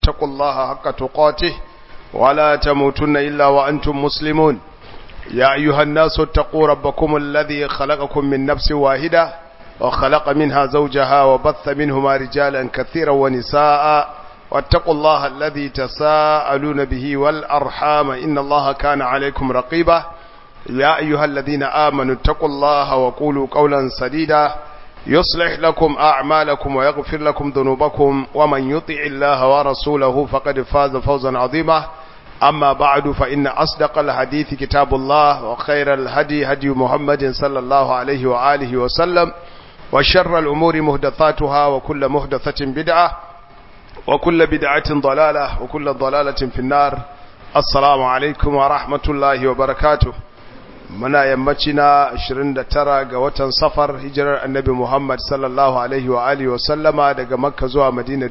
اتقوا الله حق تقاته ولا تموتن إلا وأنتم مسلمون يا أيها الناس اتقوا ربكم الذي خلقكم من نفس واحدة وخلق منها زوجها وبث منهما رجالا كثيرا ونساء واتقوا الله الذي تساءلون به والأرحام إن الله كان عليكم رقيبا يا أيها الذين آمنوا اتقوا الله وقولوا قولا سديدا يصلح لكم أعمالكم ويغفر لكم ذنوبكم ومن يطع الله ورسوله فقد فاز فوزا عظيما أما بعد فإن أصدق الحديث كتاب الله وخير الهدي هدي محمد صلى الله عليه وآله وسلم وشر الأمور مهدثاتها وكل مهدثة بدعة وكل بدعة ضلالة وكل ضلالة في النار السلام عليكم ورحمة الله وبركاته muna yammaci na 29 ga watan safar hijirar annabi Muhammad sallallahu alaihi wa alihi wa sallama daga makka zuwa madina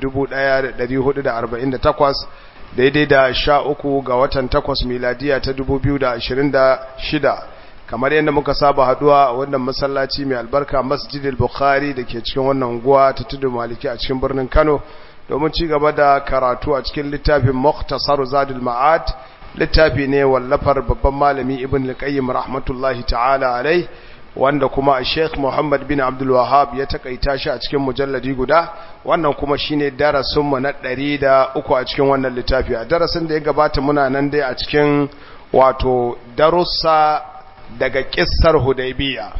1448 daidai da 13 ga watan 8 miladiya ta 2026 kamar yadda muka saba haduwa a wannan masallaci mai albarka masjidil bukhari da ke cikin wannan unguwa ta tudu maliki a cikin birnin kano domin ci gaba da karatu a cikin littafin muktasar zadul ma'ad littafi ne wallafar babban malami ibn al-qayyim rahmatullahi ta'ala alai wanda kuma Sheikh Muhammad bin Abdul Wahhab ya takaita shi a cikin mujalladi guda wannan kuma shine darasin mu na 103 a cikin wannan littafi a darasin da ya gabata muna nan dai a cikin wato darussa daga kissar Hudaybiya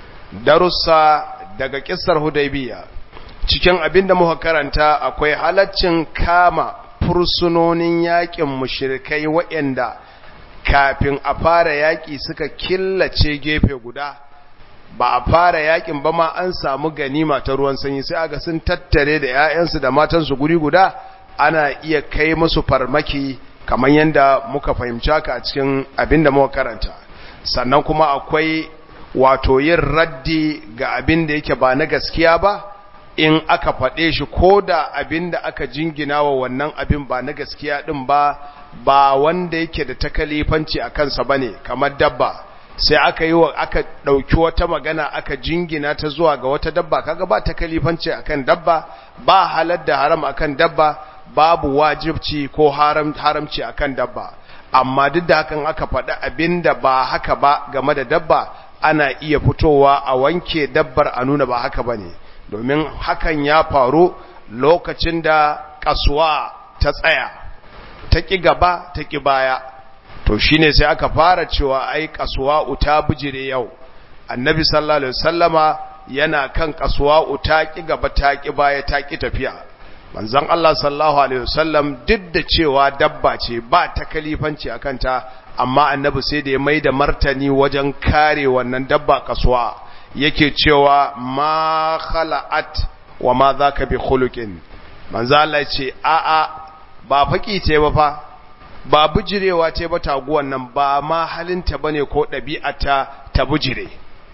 darussa daga kissar Hudaybiya cikin abinda muka karanta akwai halaccin kama fursunonin yakin mushrikai waɗanda kafin a fara yaƙi suka killace gefe guda ba a fara yakin ba ma an samu ganima ta ruwan sanyi sai aga sun tattare da 'ya'yansu da matansu guri guda ana iya kai musu farmaki kamar yadda muka fahimci haka a cikin abin da muka karanta sannan kuma akwai wato yin raddi ga abin da yake ba na gaskiya ba in aka faɗe shi ko da abin da aka jingina wa wannan abin ba na gaskiya ɗin ba ba wanda yake da takalifanci a kansa ba ne kamar dabba sai aka yi wa aka ɗauki wata magana aka jingina ta zuwa ga wata dabba kaga ba takalifanci akan dabba ba halar da haram akan dabba babu wajibci ko haram haramci akan dabba amma duk da hakan aka faɗi abin da ba haka ba game da dabba ana iya fitowa a wanke dabbar a nuna ba haka ba ne domin hakan ya faru lokacin da kasuwa ta tsaya ta ƙi gaba ta ƙi baya to shine sai aka fara cewa ai kasuwa uta bijire yau annabi sallallahu alaihi wasallama yana kan kasuwa uta ƙi gaba ta ƙi baya ta ƙi tafiya manzon Allah sallallahu alaihi wasallam duk da cewa dabba ce ba ta kalifanci akan ta amma annabi sai da ya maida martani wajen kare wannan dabba kasuwa yake cewa ma khala'at wa ma zaka bi khuluqin manzo Allah ce a a ba faki ce ba fa ba bujirewa ce ba taguwan nan ba ma halinta bane ko ɗabi'ata ta bujire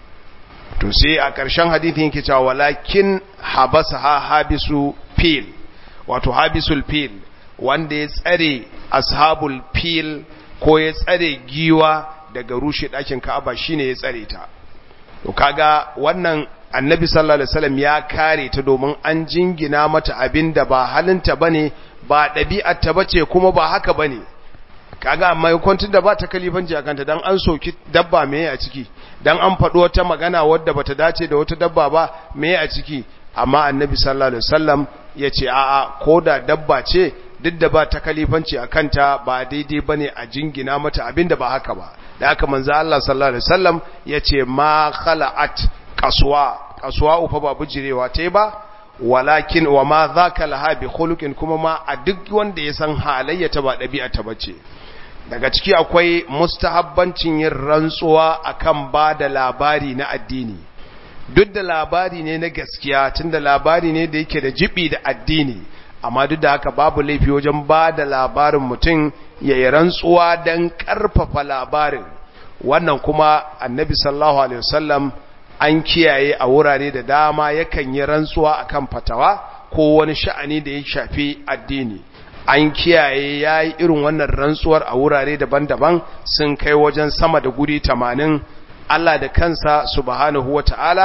to sai a ƙarshen hadithin yake cewa walakin habasaha habisu fil wato habisul fil wanda ya tsare ashabul fil ko ya tsare giwa daga rushe ɗakin Ka'aba shine ya tsare ta to kaga wannan annabi sallallahu alaihi wasallam ya kare ta domin an jingina mata abinda ba halinta bane ba ɗabi'arta bace kuma ba haka bane kaga amma yankon da ba ta kalifanci akan ta dan an soki dabba meye a ciki dan an faɗo wata magana wadda bata dace da wata dabba ba meye a ciki amma annabi sallallahu alaihi wasallam yace a'a koda dabba ce duk da ba ta kalifanci akan ta ba daidai bane a jingina mata abinda ba haka ba da haka manzo Allah sallallahu alaihi wasallam yace ma khala'at qaswa qaswa ufa ba bujirewa tai ba walakin wa ma zaka laha bi khuluqin kuma ma a duk wanda ya san halayya ta ba dabi'a ta bace daga ciki akwai mustahabbancin yin rantsuwa akan ba da labari na addini duk da labari ne na gaskiya tunda labari ne da yake da jibi da addini amma duk da haka babu laifi wajen ba da labarin mutum ya yi rantsuwa don ƙarfafa labarin wannan kuma annabi sallallahu alaihi wasallam an kiyaye a wurare da dama yakan yi rantsuwa akan fatawa ko wani sha'ani da ya shafi addini an kiyaye ya yi irin wannan rantsuwar a wurare daban-daban sun kai wajen sama da guri tamanin Allah da kansa subhanahu wa ta'ala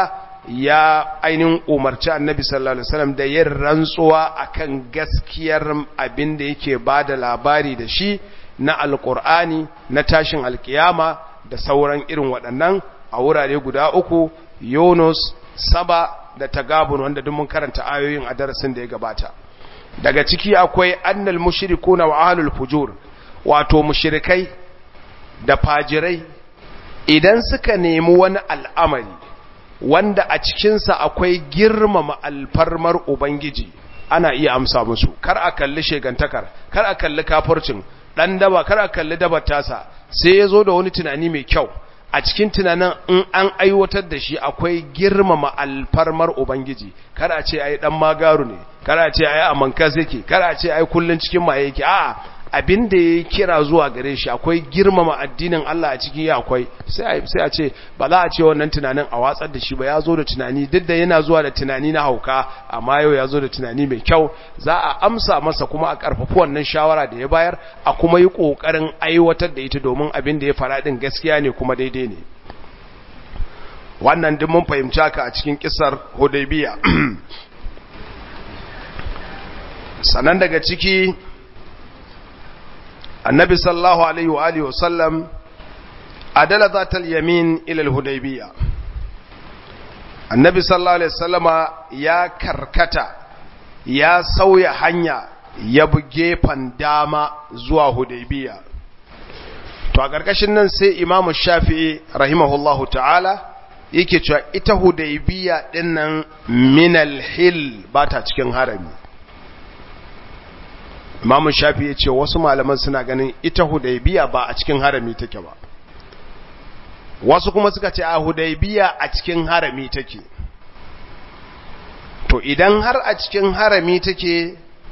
ya ainihin umarci annabi sallallahu alaihi wasallam da yin rantsuwa akan gaskiyar abin da yake bada labari da shi na alkur'ani na tashin alkiyama da sauran irin waɗannan a wurare guda uku yunus saba da tagabun wanda duk mun karanta ayoyin a darasin da ya gabata daga ciki akwai annal mushrikuna wa ahlul fujur wato mushrikai da fajirai idan suka nemi wani al'amari wanda a cikinsa akwai girmama alfarmar ubangiji ana iya amsa musu kar a kalli shegantakar kar a kalli kafircin dan daba kar a kalli dabar tasa sai ya zo da wani tunani mai kyau a cikin tunanin in an aiwatar da shi akwai girmama alfarmar ubangiji kar a ce ai dan magaru ne kar a ce ai amankas yake kar a ce ai kullun cikin maye yake a'a abin da ya kira zuwa gare shi akwai girmama addinin Allah a cikin ya akwai sai a ce ba za a ce wannan tunanin a watsar da shi ba ya zo da tunani duk da yana zuwa da tunani na hauka amma yau ya zo da tunani mai kyau za a amsa masa kuma a karfafi wannan shawara da ya bayar a kuma yi kokarin aiwatar da ita domin abin da ya fara din gaskiya ne kuma daidai ne wannan duk mun fahimci haka a cikin kisar Hudaybiya sanan daga ciki النبي صلى الله عليه وآله وسلم أدل ذات اليمين إلى الهديبية النبي صلى الله عليه وسلم يا كركتا يا سوي حنيا يبجي فنداما زوا هديبية to a ƙarƙashin nan sai imamu shafi'i rahimahullahu ta'ala yake cewa ita hudaybiya dinnan minal hil ba ta cikin harami imamu shafi ya ce wasu malaman suna ganin ita hudaybiya ba a cikin harami take ba wasu kuma suka ce a hudaybiya a cikin harami take to idan har a cikin harami take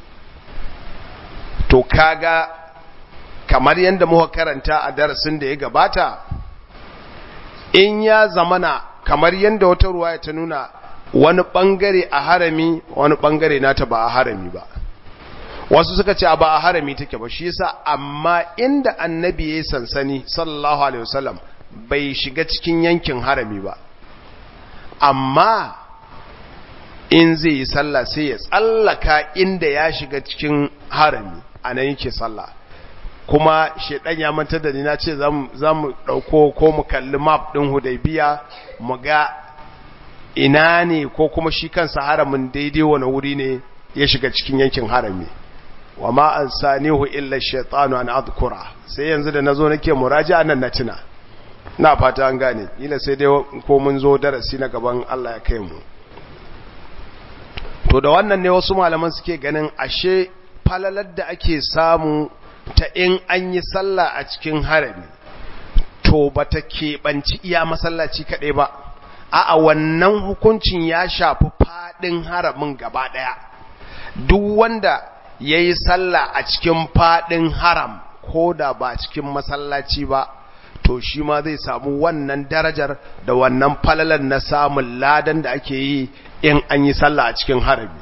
to kaga kamar yadda muka karanta a darasin da ya gabata in ya zamana kamar yadda wata ruwa ta nuna wani bangare a harami wani bangare nata ba a harami ba wasu suka ce ba a harami take ba shi yasa amma inda annabi yayi sansani sallallahu alaihi wasallam bai shiga cikin yankin harami ba amma in zai yi sallah sai ya tsallaka inda ya shiga cikin harami anan yake sallah kuma shedan ya mantar da ni na ce za mu dauko ko mu kalli map din hudaybiya mu ga ina ne ko kuma shi kansa haramin daidai wani wuri ne ya shiga cikin yankin harami wa ma an sanihu illa shaitanu an adhkura sai yanzu da nazo nake muraji'a nan na tuna na fata an gane ila sai dai ko mun zo darasi na gaban Allah ya kai mu to da wannan ne wasu malaman suke ganin ashe falalar da ake samu ta in an yi sallah a cikin harami to bata keɓanci iya masallaci kaɗai ba a'a wannan hukuncin ya shafi faɗin haramin gaba ɗaya duk wanda ya yi sallah a cikin faɗin haram ko da ba cikin masallaci ba to shi ma zai samu wannan darajar da wannan falalar na samun ladan da ake yi in an yi sallah a cikin harami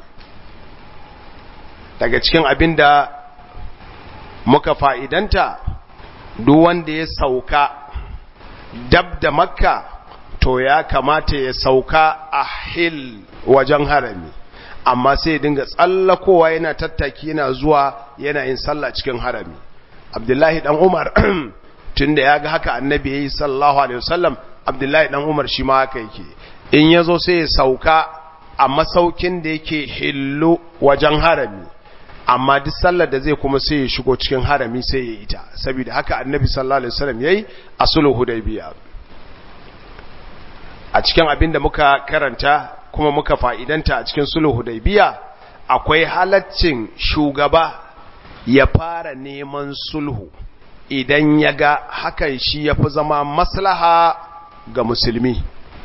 daga cikin abin da muka fa'idanta duk wanda ya sauka dab da makka to ya kamata ya sauka a hil wajen harami amma sai dinga tsallakowa yana tattaki yana zuwa yana yin sallah cikin harami abdullahi dan umar tunda ya ga haka annabi yayi sallallahu alaihi wasallam abdullahi dan umar shi ma haka yake in yazo sai ya sauka a masaukin da yake hillu wajen harami amma duk sallar da zai kuma sai ya shigo cikin harami sai ya ita saboda haka annabi sallallahu alaihi wasallam yayi a sulhu hudaybiya a cikin abin da muka karanta kuma muka fa'idanta a cikin sulhu hudaybiya akwai halaccin shugaba ya fara neman sulhu idan ya ga hakan shi ya fi zama maslaha ga musulmi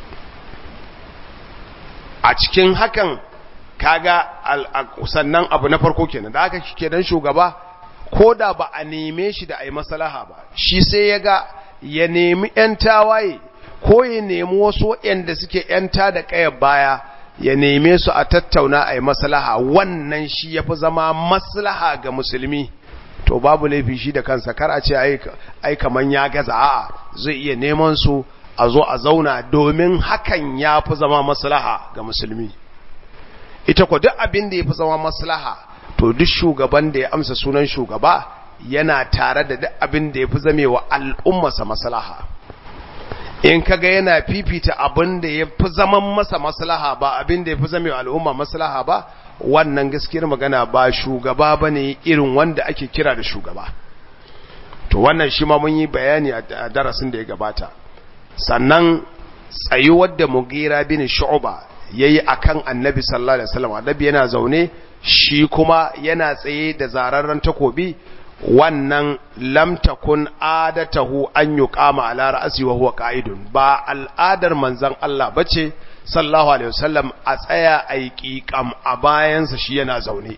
a cikin hakan kaga sannan abu na farko kenan da aka kenan shugaba ko da ba a neme shi da a yi maslaha ba shi sai ya ga ya nemi 'yan tawaye ko ya nemi wasu waɗanda suke ‘yanta da ƙayar baya ya neme su a tattauna a yi maslaha wannan shi ya fi zama maslaha ga musulmi to babu laifi shi da kansa kar a ce ai kaman ya gaza a'a zai iya neman su a zo a zauna domin hakan ya fi zama maslaha ga musulmi ita ko duk abin da ya fi zama maslaha to duk shugaban da ya amsa sunan shugaba yana tare da duk abin da ya fi zamewa al'ummarsa maslaha in kaga yana fifita abin da ya fi zaman masa maslaha ba abin da ya fi zamewa al'umma maslaha ba wannan gaskiyar magana ba shugaba ba ne irin wanda ake kira da shugaba to wannan shi ma mun yi bayani a darasin da ya gabata sannan tsayuwar da mugira bin shu'ba yayi akan annabi sallallahu alaihi wasallam annabi yana zaune shi kuma yana tsaye da zararren takobi wannan lam takun adatahu an yuqama ala ra'si wa huwa qa'idun ba al'adar manzon Allah bace sallallahu alaihi wasallam a tsaya ai qiqam a bayansa shi yana zaune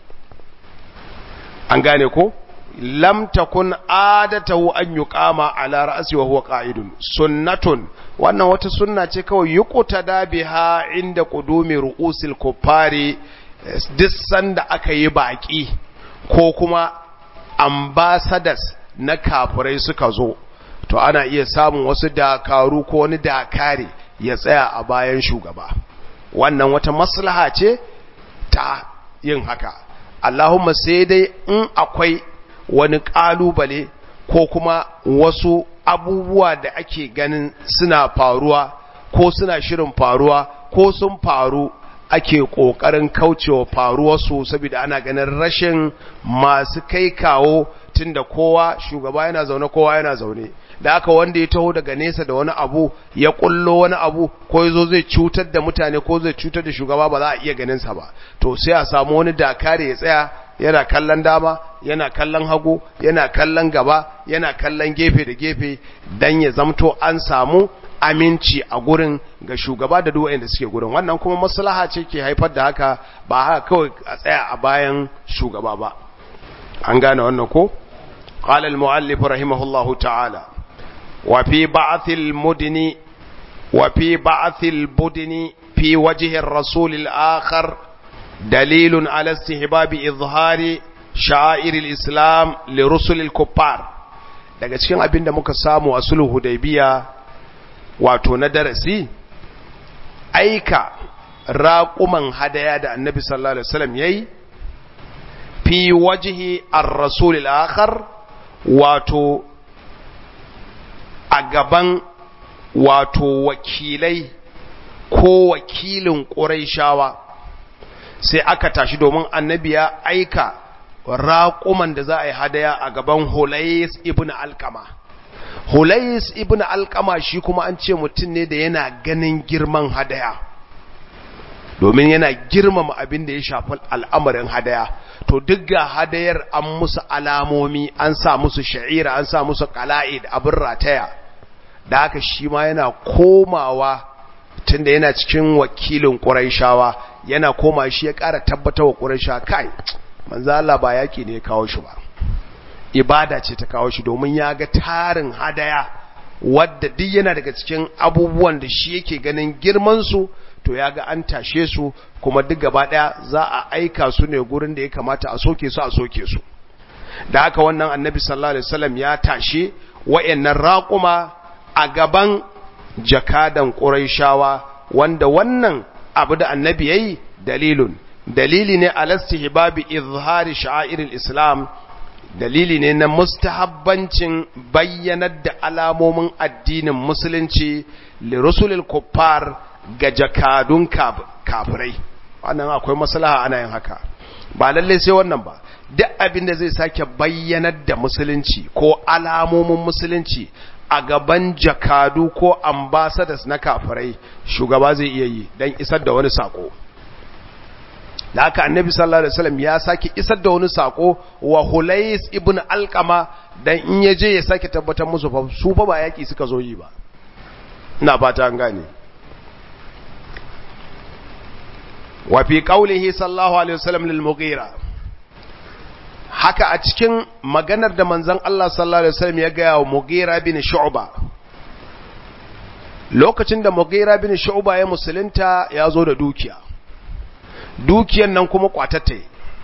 an gane ko lam takun adatahu an yuqama ala ra'si wa huwa qa'idun sunnatun wannan wata sunna ce kawai yuqtada biha inda qudumi ru'usil kuffari duk sanda aka yi baki ko kuma ambassadors na kafirai suka zo to ana iya samun wasu dakaru ko wani dakare ya tsaya a bayan shugaba wannan wata maslaha ce ta yin haka Allahumma sai dai in akwai wani ƙalubale ko kuma wasu abubuwa da ake ganin suna faruwa ko suna shirin faruwa ko sun faru ake ƙoƙarin kaucewa faruwarsu saboda ana ganin rashin masu kai kawo tunda kowa shugaba yana zaune kowa yana zaune da aka wanda ya taho daga nesa da wani abu ya kullo wani abu ko yazo zai cutar da mutane ko zai cutar da shugaba ba za a iya ganin sa ba to sai a samu wani dakare ya tsaya yana kallon dama yana kallon hagu yana kallon gaba yana kallon gefe da gefe dan ya zamto an samu aminci a gurin ga shugaba da duk wanda suke gurin wannan kuma maslaha ce ke haifar da haka ba haka kawai a tsaya a bayan shugaba ba an gane wannan ko قال المؤلف رحمه الله تعالى وفي بعث المدن وفي بعث البدن في وجه الرسول الآخر دليل على استحباب إظهار شعائر الإسلام لرسل الكفار daga cikin abin da muka samu a sulhu hudaybiya wato na darasi aika raƙuman hadaya da annabi sallallahu alaihi wasallam yayi fi wajhi ar-rasul al-akhar wato a gaban wato wakilai ko wakilin ƙuraishawa sai aka tashi domin annabi ya aika raƙuman da za a yi hadaya a gaban Hulais ibn Alkama. Hulais ibn Alkama shi kuma an ce mutum ne da yana ganin girman hadaya. Domin yana girmama abin da ya shafi al'amarin hadaya. To duk ga hadayar an musu alamomi, an sa musu sha'ira, an sa musu kala'id abin rataya. Da haka shi ma yana komawa tunda yana cikin wakilin ƙuraishawa yana koma shi ya ƙara tabbatar wa ƙuraisha kai manzo Allah ba yaki ne ya kawo shi ba ibada ce ta kawo shi domin ya ga tarin hadaya wadda duk yana daga cikin abubuwan da shi yake ganin girman su to ya ga an tashe su kuma duk gaba daya za a aika su ne gurin da ya kamata a soke su a soke su da haka wannan annabi sallallahu alaihi wasallam ya tashe wayannan raquma a gaban jakadan quraishawa wanda wannan abu da annabi yayi dalilun dalili ne alastihbabi izhari sha'airil islam dalili ne na mustahabbancin bayyanar da alamomin addinin musulunci li rusulil kuffar ga jakadun kafirai wannan akwai maslaha ana yin haka ba lalle sai wannan ba duk abin da zai sake bayyanar da musulunci ko alamomin musulunci a gaban jakadu ko ambassadors na kafirai shugaba zai iya yi don isar da wani sako da haka annabi sallallahu alaihi wasallam ya sake isar da wani sako wa Hulais ibn Alqama dan in yaje ya sake tabbatar musu fa su fa ba yaki suka zo yi ba ina fata an gane wa fi qawlihi sallallahu alaihi wasallam lil Mughira haka a cikin maganar da manzon Allah sallallahu alaihi wasallam ya ga wa Mughira bin Shu'ba lokacin da Mughira bin Shu'ba ya musulunta ya zo da dukiya dukiyan nan kuma kwatatta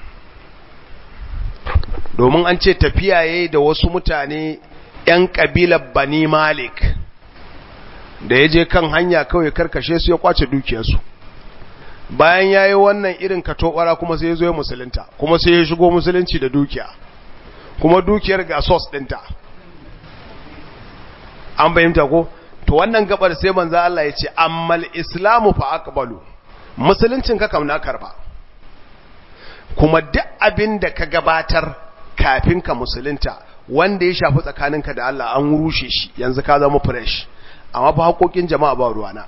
domin an ce tafiya yayi da wasu mutane ‘yan ƙabilar Bani Malik da ya je kan hanya kawai karkashe su ya kwace dukiyarsu bayan ya yi wannan irin katobara kuma sai ya zo ya musulunta kuma sai ya shigo musulunci da dukiya kuma dukiyar ga sos ɗinta an bayyanta ko to wannan gabar sai manzo Allah ya ce ammal islamu fa aqbalu musuluncin ka kam na karba kuma duk abin da ka gabatar kafin ka musulunta wanda ya shafi tsakaninka da Allah an rushe shi yanzu ka zama fresh amma fa haƙoƙin jama'a ba ruwana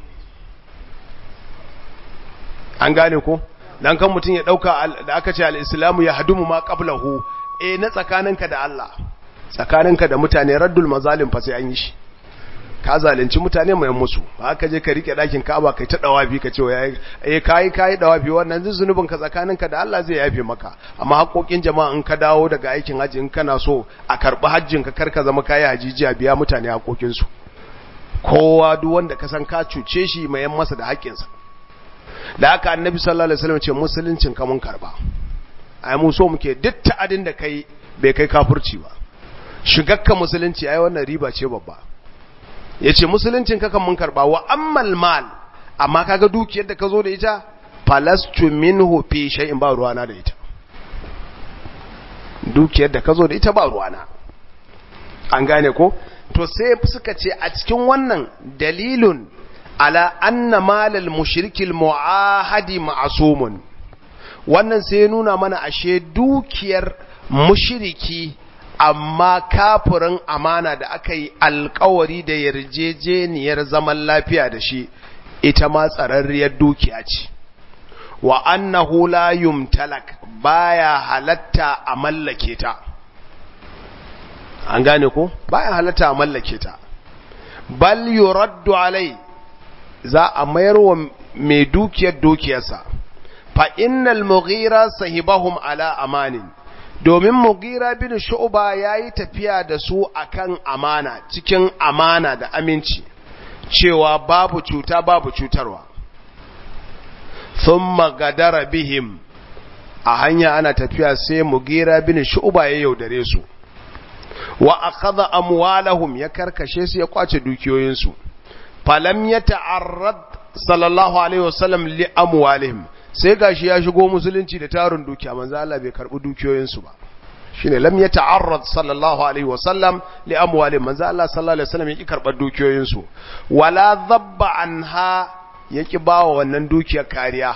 an gane ko dan kan mutum ya dauka da aka ce al-islamu ya hadumu ma qablahu eh na tsakaninka da Allah tsakaninka da mutane raddul mazalim fa sai an yi shi ka zalunci mutane mai musu ba ka je ka rike dakin Ka'aba kai ta dawafi ka ce yayi eh kai kai dawafi wannan zunubin ka tsakaninka da Allah zai yafe maka amma haƙoƙin jama'a in ka dawo daga aikin haji in kana so a karbi hajjin ka karka zama kai hajiji a biya mutane haƙoƙin su kowa duk wanda ka san ka cuce shi mai yan masa da haƙƙinsa da haka annabi sallallahu alaihi wasallam ce musuluncin ka mun karba ai mu so muke duk ta'adin da kai bai kai kafirci ba shigakka musulunci ai wannan riba ce babba yace musuluncin ka kan mun karba wa ammal mal amma kaga dukiyar da ka zo da ita falastu minhu fi shay'in ba ruwana da ita dukiyar da ka zo da ita ba ruwana an gane ko to sai suka ce a cikin wannan dalilun ala anna malal mushrikil muahadi ma'sumun wannan sai nuna mana ashe dukiyar mushriki amma kafirin amana da aka yi alkawari da yarjejeniyar zaman lafiya da shi ita ma tsararriyar dukiya ce wa annahu la yumtalak baya halatta a mallake ta an gane ko baya halatta a mallake ta bal yuraddu alai za a mayar wa mai dukiyar dukiyarsa fa innal mughira sahibahum ala amanin domin mughira bin shu'ba yayi tafiya da su akan amana cikin amana da aminci cewa babu cuta babu cutarwa thumma gadara bihim a hanya ana tafiya sai mughira bin shu'ba ya yaudare su wa akhadha amwalahum ya karkashe su ya kwace dukiyoyinsu falam ya ta'arrad sallallahu alaihi wasallam li amwalihim sai gashi ya shigo musulunci da tarin dukiya manzo Allah bai karbi dukiyoyinsu ba shine lam ya ta'arrad sallallahu alaihi wasallam li amwalihim manzo Allah sallallahu alaihi wasallam yaki karbar dukiyoyinsu wala dhabba anha yaki bawa wannan dukiyar kariya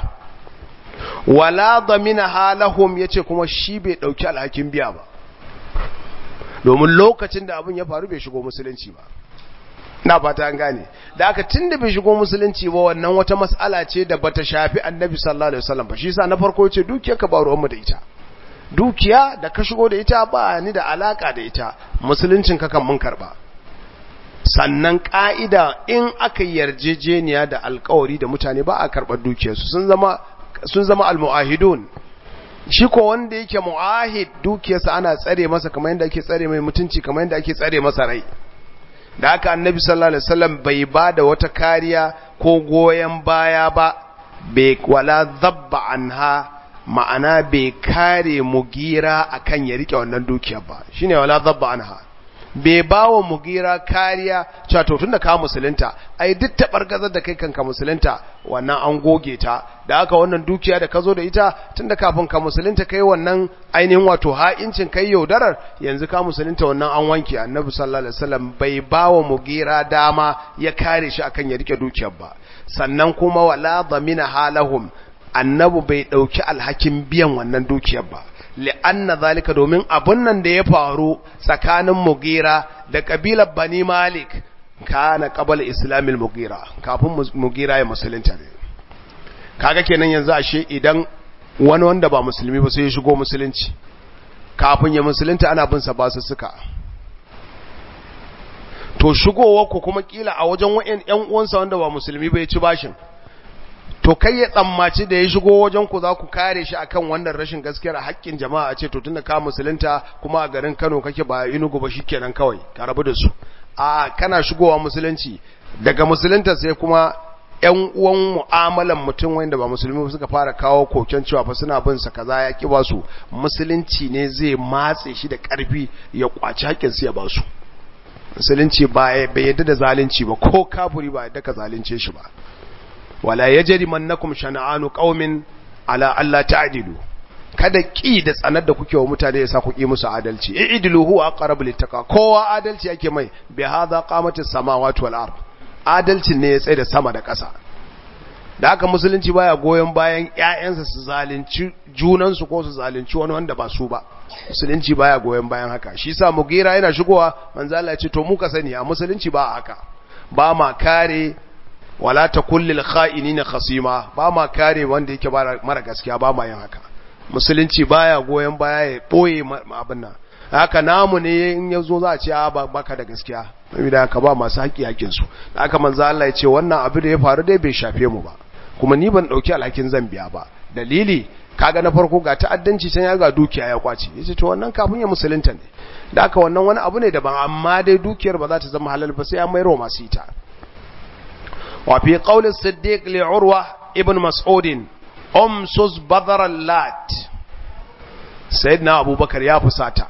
wala daminaha lahum yace kuma shi bai dauki alhakin biya ba domin lokacin da abin ya faru bai shigo musulunci ba na fata an gane da aka tunda bai shigo musulunci ba wannan wata mas'ala ce da bata shafi annabi sallallahu alaihi wasallam ba shi yasa na farko yace dukiyar ka ba ruwan mu da ita dukiya da ka shigo da ita ba ni da alaka da ita musuluncin ka kan mun karba sannan ka'ida in aka yarjejeniya da alkawari da mutane ba a karbar dukiyarsu sun zama sun zama almuahidun shi ko wanda yake muahid dukiyarsa ana tsare masa kamar yadda ake tsare mai mutunci kamar yadda ake tsare masa rai da haka annabi sallallahu alaihi wasallam bai ba da wata kariya ko goyen baya ba bai wala zabba anha ma'ana bai kare mugira akan ya rike wannan dukiyar ba shine wala zabba anha bai bawa mugira kariya cewa to tunda ka musulunta ai duk tabargazar da kai kanka musulunta wannan an goge ta da haka wannan dukiya da ka zo da ita tunda kafin ka musulunta kai wannan ainihin wato ha'incin kai yaudarar yanzu ka musulunta wannan an wanke annabi sallallahu alaihi wasallam bai bawa mugira dama ya kare shi akan ya rike dukiyar ba sannan kuma wala dhamina halahum annabi bai dauki alhakin biyan wannan dukiyar ba li'anna zalika domin abun nan da ya faru tsakanin mugira da kabilar bani malik kana qabala islamil mugira kafin mugira ya musulunta ne kaga kenan yanzu ashe idan wani wanda ba musulmi ba sai ya shigo musulunci kafin ya musulunta ana bin sa basu suka to shigowar ku kuma kila a wajen wa'en ƴan uwansa wanda ba musulmi ba ya ci bashin to kai ya tsammaci da ya shigo wajen ku za ku kare shi akan wannan rashin gaskiyar haƙƙin jama'a a ce to tunda ka musulunta kuma a garin Kano kake ba Enugu ba shikenan kawai ka rabu da su a kana shigowa musulunci daga musulunta sai kuma ƴan uwan mu'amalan mutum wanda ba musulmi suka fara kawo koken cewa fa suna bin sa kaza ya ki ba su musulunci ne zai matse shi da ƙarfi ya kwaci haƙƙin su ya ba su musulunci ba bai yadda da zalunci ba ko kafiri ba yadda ka zalunce shi ba wala yajri mannakum shana'anu qaumin ala alla ta'dilu kada ki da tsanar da kuke wa mutane yasa ku ki musu adalci i'dilu huwa aqrabu littaqa kowa adalci yake mai bi hadha qamatis samawati wal ard adalcin ne ya tsaye da sama da ƙasa da haka musulunci baya goyon bayan ƴaƴansa su zalunci junansu ko su zalunci wani wanda ba su ba musulunci baya goyon bayan haka shi yasa mugira yana shigowa manzo Allah ya ce to mu ka sani a musulunci ba haka ba ma kare wala takul lil kha'inina khasima ba ma kare wanda yake mara gaskiya ba ma yin haka musulunci baya goyon baya ya boye abin nan haka namu ne in yazo za a ce a baka da gaskiya saboda haka ba masu haƙi haƙin su haka manzo Allah ya ce wannan abu da ya faru dai bai shafe mu ba kuma ni ban dauki alhakin zan biya ba dalili kaga na farko ga ta'addanci can ya ga dukiya ya kwace yace to wannan kafin ya musulunta ne da haka wannan wani abu ne daban amma dai dukiyar ba za ta zama halal ba sai an mayar wa masu ita wa fi qawli siddiq li urwa ibn mas'ud umsus badar lat sayyidina abubakar ya fusata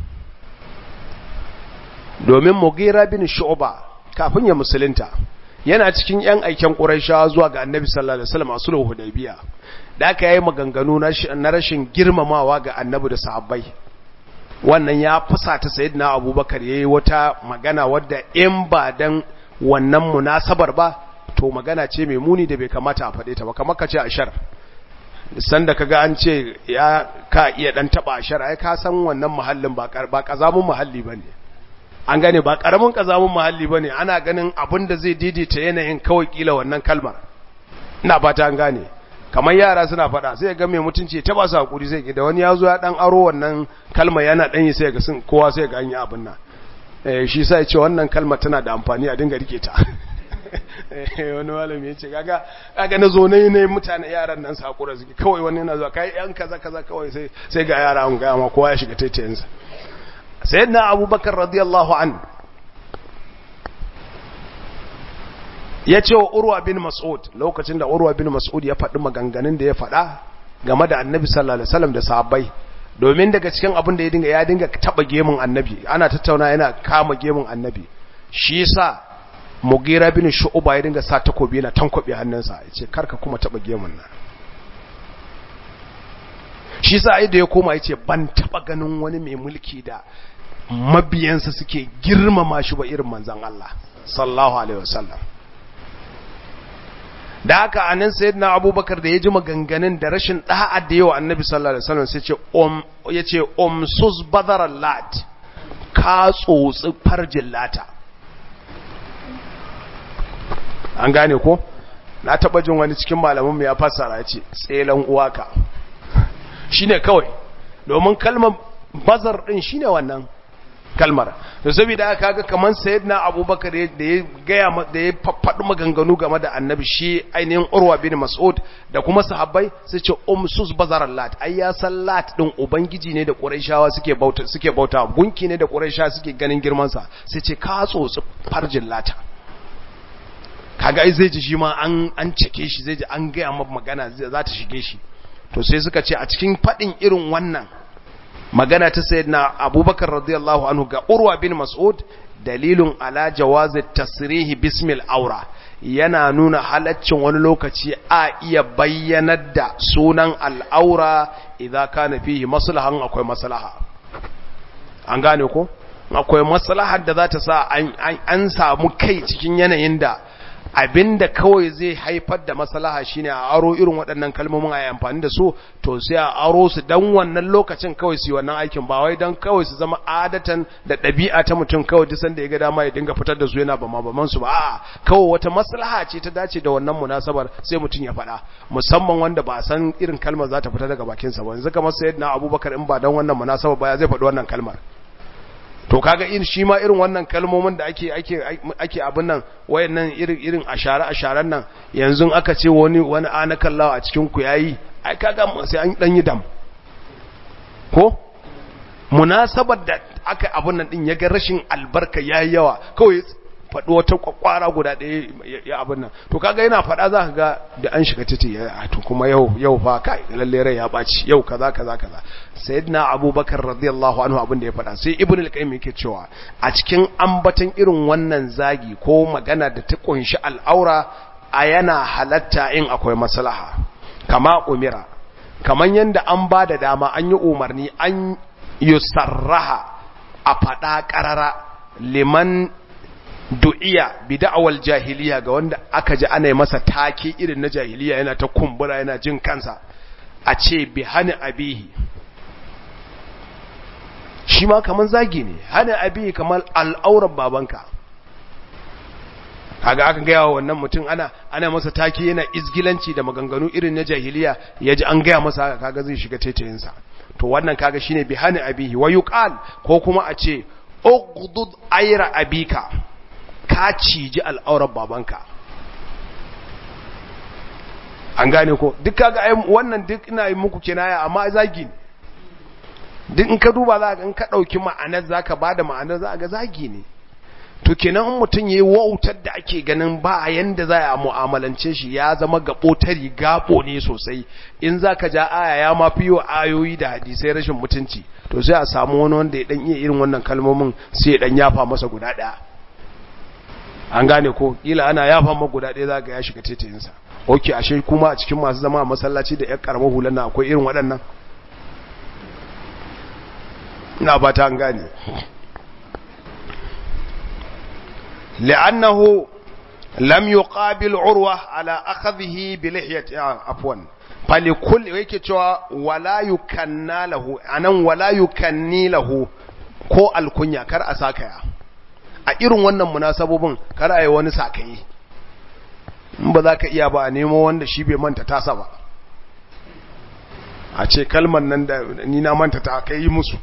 domin mugira bin shu'ba kafin ya musulunta yana cikin yan aiken quraishawa zuwa ga annabi sallallahu alaihi wasallam a sulhu hudaybiya da aka yi maganganu na rashin girmamawa ga annabi da sahabbai wannan ya fusata sayyidina abubakar yayi wata magana wadda in ba dan wannan munasabar ba to magana ce mai muni da bai kamata a faɗe ta ba kamar ka ce ashar sanda kaga an ce ya ka iya dan taba ashar ai ka san wannan muhallin ba ba kazamun muhalli bane an gane ba karamin kazamun muhalli bane ana ganin abin da zai daidaita yanayin kawai kila wannan kalmar ina fata an gane kamar yara suna fada sai ga mai mutunci ta ba su hakuri sai da wani yazo ya dan aro wannan kalma yana dan yi sai ga sun kowa sai ga an yi abin nan eh shi sai ya ce wannan kalmar tana da amfani a dinga rike ta wani malami ya ce kaga kaga na zo ne ne mutane yaran nan su hakura suke kawai wani yana zuwa kai yan kaza kaza kawai sai sai ga yara an ga ma kowa ya shiga taitayensa sayyidina abubakar radiyallahu an ya ce wa urwa bin mas'ud lokacin da urwa bin mas'ud ya faɗi maganganun da ya faɗa game da annabi sallallahu alaihi wasallam da sahabbai domin daga cikin abin da ya dinga ya dinga taba gemun annabi ana tattauna yana kama gemun annabi shi yasa mugira bin shu'ba ya dinga sa takobi yana tankwabe hannunsa yace karka kuma taba gemun nan shi yasa ai da ya koma yace ban taba ganin wani mai mulki da mabiyansa suke girmama shi ba irin manzon Allah sallallahu alaihi wasallam da haka anan sayyidina abubakar da ya ji maganganun da rashin da'a da yawa annabi sallallahu alaihi wasallam sai ce um yace umsus badar lat ka tsotsi farjin lata an gane ko na taba jin wani cikin malamin mu ya fassara yace tselan uwaka shine kawai domin kalmar bazar din shine wannan kalmar to saboda aka kaga kaman sayyidina abubakar da ya gaya da ya faɗi maganganu game da annabi shi ainihin urwa bin mas'ud da kuma sahabbai su ce umsus bazar lat ai ya san lat din ubangiji ne da quraishawa suke bauta suke bauta gunki ne da quraishawa suke ganin girman sa sai ce ka tsotsi farjin lata kaga ai zai ji shi ma an an cike shi zai ji an gaya masa magana za ta shige shi to sai suka ce a cikin faɗin irin wannan magana ta sayyidina abubakar radiyallahu anhu ga urwa bin mas'ud dalilun ala jawazi tasrihi bismil aura yana nuna halaccin wani lokaci a iya bayyanar da sunan al'aura idza kana fihi maslahan akwai maslaha an gane ko akwai maslahar da za ta sa an samu kai cikin yanayin da abinda kawai zai haifar da maslaha shine a aro irin waɗannan kalmomin a yi amfani da su to sai a aro su dan wannan lokacin kawai su yi wannan aikin ba wai dan kawai su zama adatan da ɗabi'a ta mutum kawai duk sanda ya ga dama ya dinga fitar da su yana ba baman su ba a'a kawai wata maslaha ce ta dace da wannan munasabar sai mutum ya faɗa musamman wanda ba san irin kalmar za ta fita daga bakin sa ba yanzu kamar sayyidina Abubakar in ba dan wannan munasabar ba ya zai faɗi wannan kalmar to kaga in shi ma irin wannan kalmomin da ake ake ake abin nan wayannan irin irin ashara asharan nan yanzu aka ce wani wani anakallawa a cikin ku yayi ai kaga sai an dan yi dam ko munasabar da aka abin nan din yaga rashin albarka yayi yawa kawai faɗi wata kwakwara guda ɗaya ya abin nan to kaga yana faɗa za ka ga da an shiga titi ya to kuma yau yau fa kai lalle rai ya ɓaci yau kaza kaza kaza sayyidina abubakar radiyallahu anhu abin da ya faɗa sai ibn al-qayyim yake cewa a cikin ambaton irin wannan zagi ko magana da ta kunshi al'aura a yana halatta in akwai maslaha kama umira kaman yanda an ba da dama an yi umarni an yusarraha a faɗa ƙarara liman du'iya bi da'awal jahiliya ga wanda aka ji ana yi masa take irin na jahiliya yana ta kumbura yana jin kansa a ce bi hani abihi shi ma kaman zagi ne hani abihi kamar al'auran babanka kaga aka gaya wa wannan mutum ana ana masa take yana izgilanci da maganganu irin na jahiliya yaji an gaya masa haka kaga zai shiga taitayinsa to wannan kaga shine bi hani abihi wa yuqal ko kuma a ce ugdud ayra abika ka ciji al'aurar babanka an gane ko duk kaga ai wannan duk ina yi muku kinaya amma zagi ne duk in ka duba za ka in ka dauki ma'anar zaka bada ma'anar za ga zagi ne to kenan in mutum yayi wautar da ake ganin ba yanda za a mu'amalance shi ya zama gabotari gabo ne sosai in zaka ja aya ya ma fiyo ayoyi da hadisai rashin mutunci to sai a samu wani wanda ya dan iya irin wannan kalmomin sai ya dan yafa masa guda daya an gane ko kila ana yafa masa guda daya zaka ya shiga tetayin sa okay ashe kuma a cikin masu zama a masallaci da ƴan karamar hulan nan akwai irin waɗannan ina ba ta an gane لأنه لم يقابل عروة على أخذه بلحية عفوا فلكل yake cewa wala yukanna lahu anan wala yukanni lahu ko alkunya kar a sakaya a irin wannan munasabobin kar a yi wani sakayi in ba za ka iya ba a nemo wanda shi bai manta tasa ba a ce kalmar nan da ni na manta ta kai musu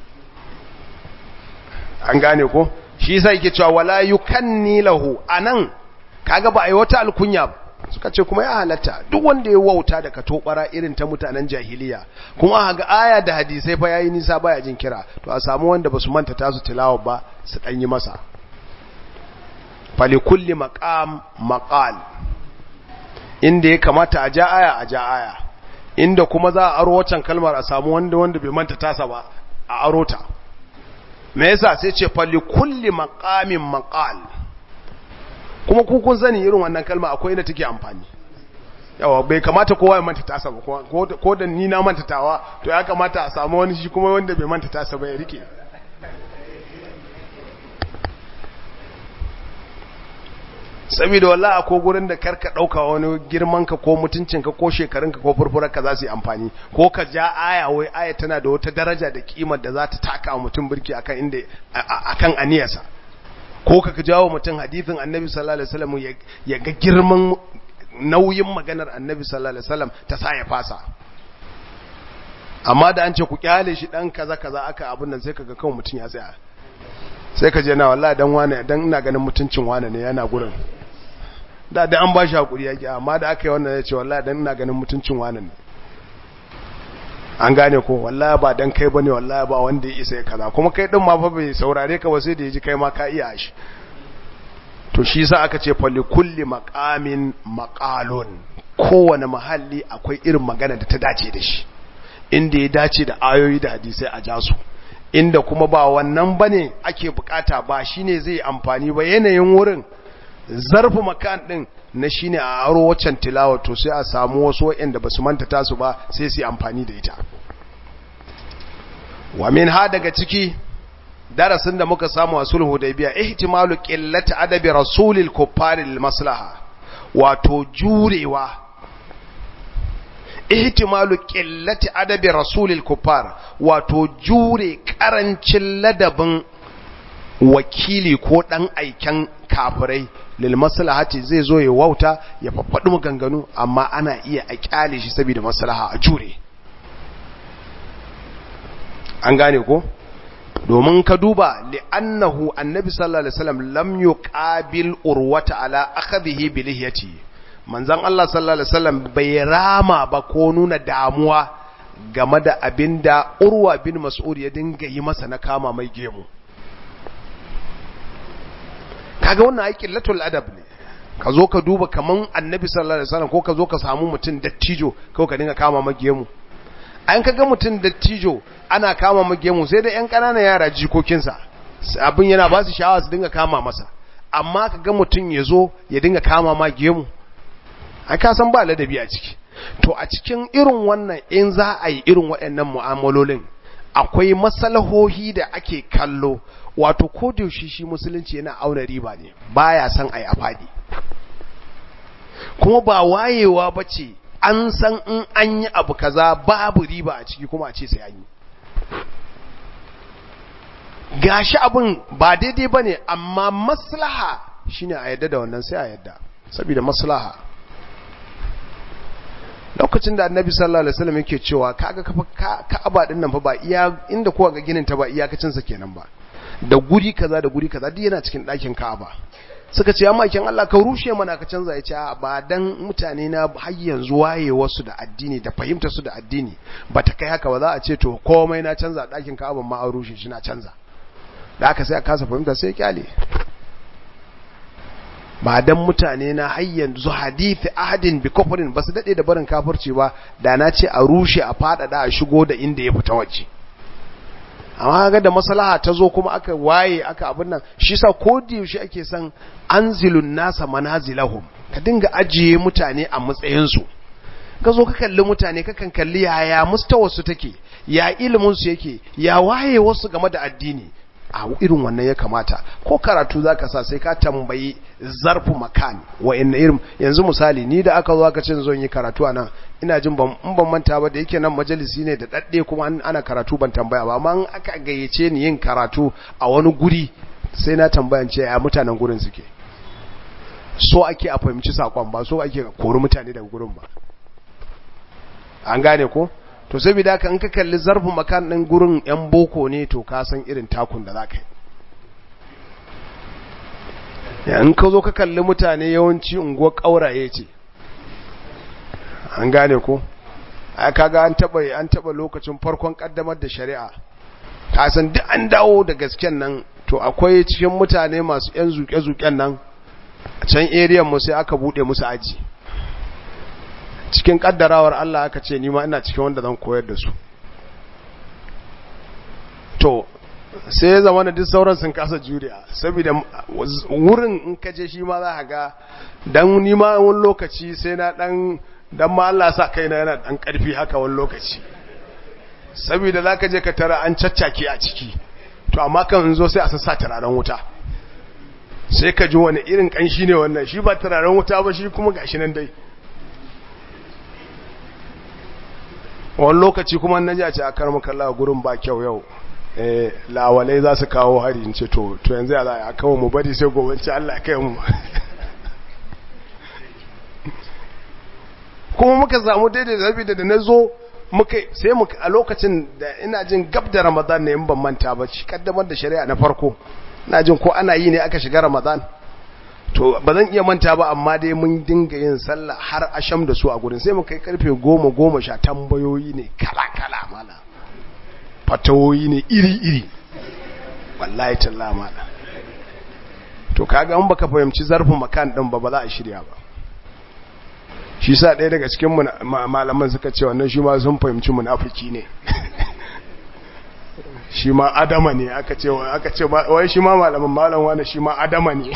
an gane ko shi sai yake cewa wala yukanni lahu anan kaga ba ai wata alkunya suka ce kuma ya halatta duk wanda ya wauta da katobara irin ta mutanen jahiliya kuma ga aya da hadisai fa yayi nisa baya jin kira to a samu wanda basu manta tasu tilawa ba su dan yi masa fali kulli maqam maqal inda ya kamata a ja aya a ja aya inda kuma za a aro wancan kalmar a samu wanda wanda bai manta tasa ba a aro ta me yasa sai ce falli kulli maqamin maqal kuma ku kun sani irin wannan kalma akwai inda take amfani yawa bai kamata kowa ya manta tasa ba ko da ni na manta tawa to ya kamata a samu wani shi kuma wanda bai manta tasa ba ya rike saboda wallahi ko gurin da karka dauka wani girman ka ko mutuncin ka ko shekarun ka ko furfurar ka za su yi amfani ko ka ja aya wai aya tana da wata daraja da kimar da za ta taka mutum birki akan inda akan aniyarsa ko ka jawo mutum hadithin annabi sallallahu alaihi wasallam ya ga girman nauyin maganar annabi sallallahu alaihi wasallam ta sa ya fasa amma da an ce ku kyale shi dan kaza kaza aka abun nan sai kaga kawai mutum ya tsaya sai ka je na wallahi dan wane dan ina ganin mutuncin wane ne yana gurin da da an ba shi hakuri yake amma da aka yi wannan ya ce wallahi dan ina ganin mutuncin wane ne an gane ko wallahi ba dan kai bane wallahi ba wanda ya isa ya kaza kuma kai din ma fa bai saurare ka ba sai da yaji kai ma ka iya shi to shi yasa aka ce fa li kulli maqamin maqalun kowane mahalli akwai irin magana da ta dace da shi inda ya dace da ayoyi da hadisai a jasu inda kuma ba wannan bane ake bukata ba shine zai amfani ba yanayin wurin zarfu makan din na shine a aro waccan tilawa to sai a samu wasu waɗanda basu manta tasu ba sai su amfani da ita wa min ha daga ciki darasin da muka samu a sulhu hudaybiya ihtimalu qillati adabi rasulil kuffari lil maslaha wato jurewa ihtimalu qillati adabi rasulil kuffar wato jure karancin ladabin wakili ko dan aiken kafirai lil maslahati zai zo ya wauta ya faffadu maganganu amma ana iya a kyale shi saboda maslaha a jure an gane ko domin ka duba li'annahu annabi sallallahu alaihi wasallam lam yuqabil urwata ala akhadhihi bi lihyati manzon Allah sallallahu alaihi wasallam bai rama ba ko nuna damuwa game da abinda urwa bin mas'ud ya dinga yi masa na kama mai gemu kaga wannan aikin latul adab ne ka zo ka duba kaman annabi sallallahu alaihi wasallam ko ka zo ka samu mutum dattijo ko ka dinga kama magemu an kaga mutum dattijo ana kama magemu sai da yan ƙananan yara jikokinsa abin yana ba su sha'awa su dinga kama masa amma kaga mutum ya zo ya dinga kama magemu ai ka san ba ladabi a ciki to a cikin irin wannan in za a yi irin waɗannan mu'amalolin akwai masalahohi da ake kallo wato ko da yaushe shi musulunci yana auna riba ne baya san ai a fadi kuma ba wayewa bace an san in an yi abu kaza babu riba a ciki kuma a ce sai an yi gashi abin ba daidai bane amma maslaha shine a yadda da wannan sai a yadda saboda maslaha lokacin da annabi sallallahu alaihi wasallam yake cewa kaga ka'aba din nan fa ba iya inda kowa ga ginin ta ba iyakacin sa kenan ba da guri kaza da guri kaza duk yana cikin ɗakin ka'aba suka ce amma kin Allah ka rushe mana ka canza ya ce ba dan mutane na har yanzu waye wasu da addini da fahimta su da addini ba ta kai haka ba za a ce to komai na canza ɗakin ka'aba ma an rushe shi na canza da aka sai a kasa fahimta sai kyale ba dan mutane na har yanzu hadithi ahadin bi kufrin basu dade da barin kafirci ba da na ce a rushe a fadada a shigo da inda ya fita waje amma ga da maslaha ta zo kuma aka waye aka abin nan shi sa ko da yaushe ake son anzilun nasa manazilahum ka dinga ajiye mutane a matsayin su ka zo ka kalli mutane ka kan kalli yaya mustawarsu take ya ilimin su yake ya waye wasu game da addini a irin wannan ya kamata ko karatu zaka sa sai ka tambayi zarfu makan wa inna irin yanzu misali ni da aka zo aka ce zan yi karatu anan ina jin ban in ban manta ba da yake nan majalisi ne da dadde kuma ana karatu ban tambaya ba amma aka gayyace ni yin karatu a wani guri sai na tambayan ce ya mutanen gurin suke so ake a fahimci sakon ba so ake kori mutane daga gurin ba an gane ko to saboda haka in ka kalli zarfin makan ɗin gurin yan boko ne to ka san irin takun da za ka yi in ka zo ka kalli mutane yawanci unguwar ƙauraye ce an gane ko a kaga an taɓa an taɓa lokacin farkon ƙaddamar da shari'a ka san duk an dawo da gasken nan to akwai cikin mutane masu yan zuƙe-zuƙen nan a can area mu sai aka buɗe musu aji cikin kaddarawar Allah aka ce nima ina cikin wanda zan koyar da su to sai ya zama da duk sauran sun kasa juriya saboda wurin in ka je shi ma za ka ga dan nima wani lokaci sai na dan dan ma Allah sa kaina yana dan karfi haka wani lokaci saboda zaka je ka tara an caccake a ciki to amma kan zo sai a sassa turaren wuta sai ka ji wani irin kanshi ne wannan shi ba turaren wuta ba shi kuma gashi nan dai wani lokaci kuma na ji a ce a karmu kalla gurin ba kyau yau lawalai za su kawo hari in ce to yanzu ya za a kawo mu bari sai gobe ce Allah kai mu kuma muka samu daidai da zabi da na zo muka sai muka a lokacin da ina jin gab da ramadan ne in ban manta ba shi kaddamar da shari'a na farko ina jin ko ana yi ne aka shiga ramadan to ba zan iya manta ba amma dai mun dinga yin sallah har asham da su a gurin sai mu kai karfe goma goma sha tambayoyi ne kala kala mala fatawoyi ne iri iri wallahi talla mala to kaga in baka fahimci zarfin makan din ba ba za a shirya ba shi sa ɗaya daga cikin malaman suka ce wannan shi ma sun fahimci munafiki ne shi ma adama ne aka ce aka ce wai shi ma malaman malam wani shi ma adama ne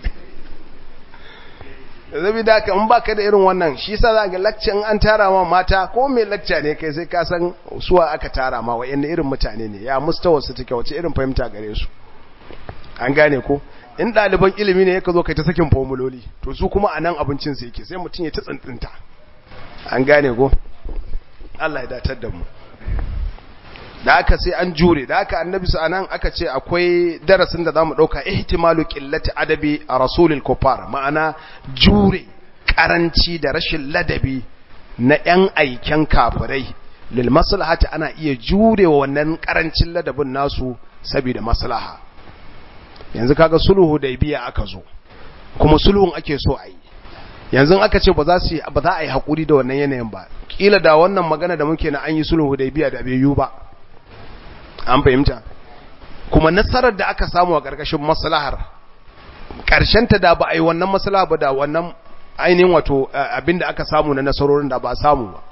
zabi da ka in baka da irin wannan shi sa za ga lakcin an tara ma mata ko mai lakca ne kai sai ka san suwa aka tara ma wayanne irin mutane ne ya mustawa su take wace irin fahimta gare su an gane ko in ɗaliban ilimi ne ka zo kai ta sakin formuloli to su kuma a nan abincin su yake sai mutum ya ta tsintsinta an gane ko Allah ya datar da mu da aka sai an jure da aka annabi su anan aka ce akwai darasin da zamu dauka ihtimalu qillati adabi a rasulil kufar ma'ana jure karanci da rashin ladabi na yan aiken kafirai lil maslahati ana iya jurewa wannan karancin ladabin nasu saboda maslaha yanzu kaga sulhu da biya aka zo kuma sulhun ake so a yi yanzu aka ce ba za su ba za a yi hakuri da wannan yanayin ba kila da wannan magana da muke na an yi sulhu da biya da bai yiwu ba an fahimta kuma nasarar da aka samu a ƙarƙashin maslahar ta da ba a yi wannan matsala ba da wannan ainihin wato abinda aka samu na nasarorin da ba a samu ba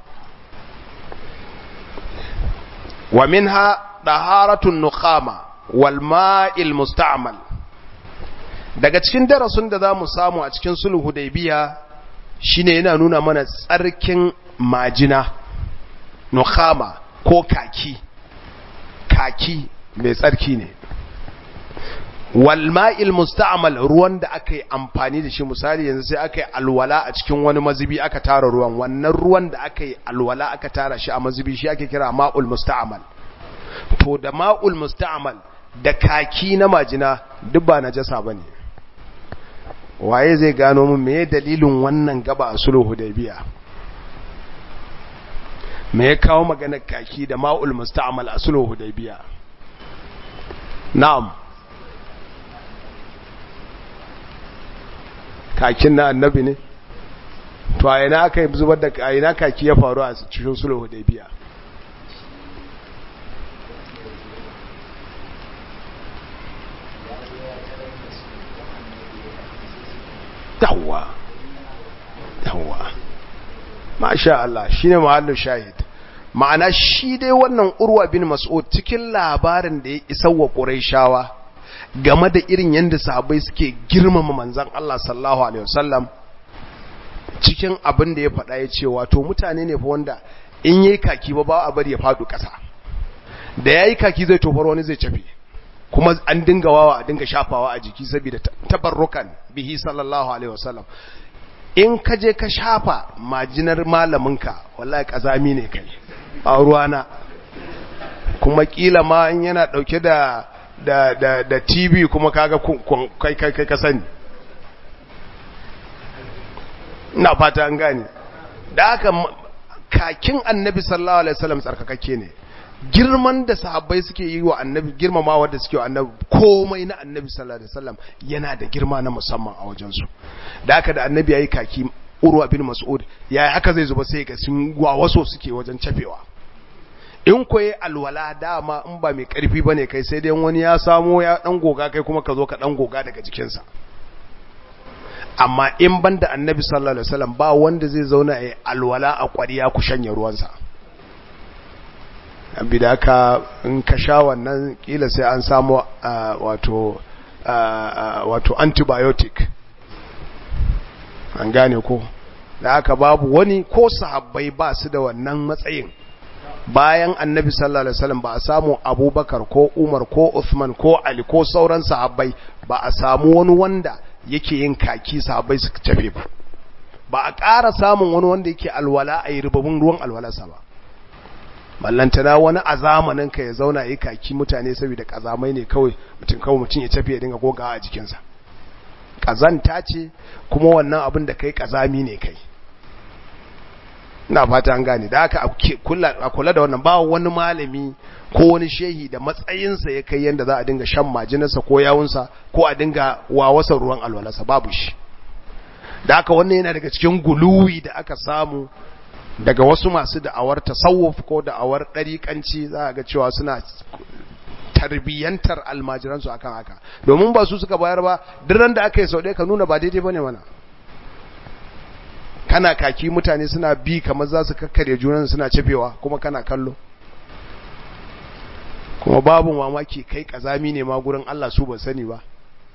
wa minha daharatun nukhama wal ma'il musta'mal daga cikin darasin da zamu samu a cikin sulhu hudaybiya shine yana nuna mana tsarkin majina nukhama ko kaki kaki mai tsarki ne walma'il musta'mal ruwan da aka yi amfani da shi misali yanzu sai aka yi alwala a cikin wani mazubi aka tara ruwan wannan ruwan da aka yi alwala aka tara shi a mazubi shi ake kira ma'ul musta'mal to da ma'ul musta'mal da kaki na majina duk ba najasa bane waye zai gano mun meye dalilin wannan gaba a sulhu hudaybiya me ya kawo maganar kaki da ma'ul musta'mal a sulhu hudaybiya na'am kakin na annabi ne to a ina aka yi zubar da a ina kaki ya faru a cikin sulhu hudaybiya yawwa yawwa masha Allah shine mahallin shahid ma'ana shi dai wannan urwa bin mas'ud cikin labarin da ya isa wa quraishawa game da irin yanda sahabbai suke girmama manzon Allah sallallahu alaihi wasallam cikin abin da ya faɗa ya ce wato mutane ne fa wanda in yayi kaki ba ba a bari ya faɗo ƙasa da yayi kaki zai tofar wani zai cafe kuma an dinga wawa a dinga shafawa a jiki saboda tabarrukan bihi sallallahu alaihi wasallam in ka je ka shafa majinar malaminka wallahi kazami ne kai a ruwana kuma kila ma in yana dauke da da da da TV kuma kaga kai kai kai ka sani ina fata an gane da haka kakin annabi sallallahu alaihi wasallam tsarkakakke ne girman da sahabbai suke yi wa annabi girmamawa da suke wa annabi komai na annabi sallallahu alaihi wasallam yana da girma na musamman a wajensu da haka da annabi yayi kaki urwa bin mas'ud yayi haka zai zuba sai ga sun wawaso suke wajen cafewa in koyi alwala dama in ba mai karfi bane kai sai dai wani ya samo ya dan goga kai kuma ka zo ka dan goga daga jikinsa amma in banda annabi sallallahu alaihi wasallam ba wanda zai zauna ya alwala a kwariya ku shanye ruwansa da ka in ka sha wannan kila sai an samu wato wato antibiotic an gane ko da haka babu wani ko sahabbai ba su da wannan matsayin bayan annabi sallallahu alaihi wasallam ba a samu abubakar ko umar ko uthman ko ali ko sauran sahabbai ba a samu wani wanda yake yin kaki sahabbai suka tafe ba ba a ƙara samun wani wanda yake alwala a yi rubabin ruwan alwalarsa ba ballantana wani a zamanin ka ya zauna yi kaki mutane saboda kazamai ne kawai mutum kawai mutum ya tafi ya dinga gogawa a jikinsa kazanta ce kuma wannan abin da kai kazami ne kai ina fata an gane da aka a kula da wannan ba wani malami ko wani shehi da matsayinsa ya kai yadda za a dinga shan majinarsa ko yawunsa ko a dinga wawasa ruwan alwalarsa babu shi da aka wannan yana daga cikin guluwi da aka samu daga wasu masu da'awar tasawuf ko da'awar ɗariƙanci za a ga cewa suna tarbiyyantar almajiransu akan haka domin ba su suka bayar ba duran da aka yi sau ɗaya ka nuna ba daidai ba ne mana kana kaki mutane suna bi kamar za su kakkarya junan suna cefewa kuma kana kallo kuma babu mamaki kai kazami ne ma gurin Allah su ba sani ba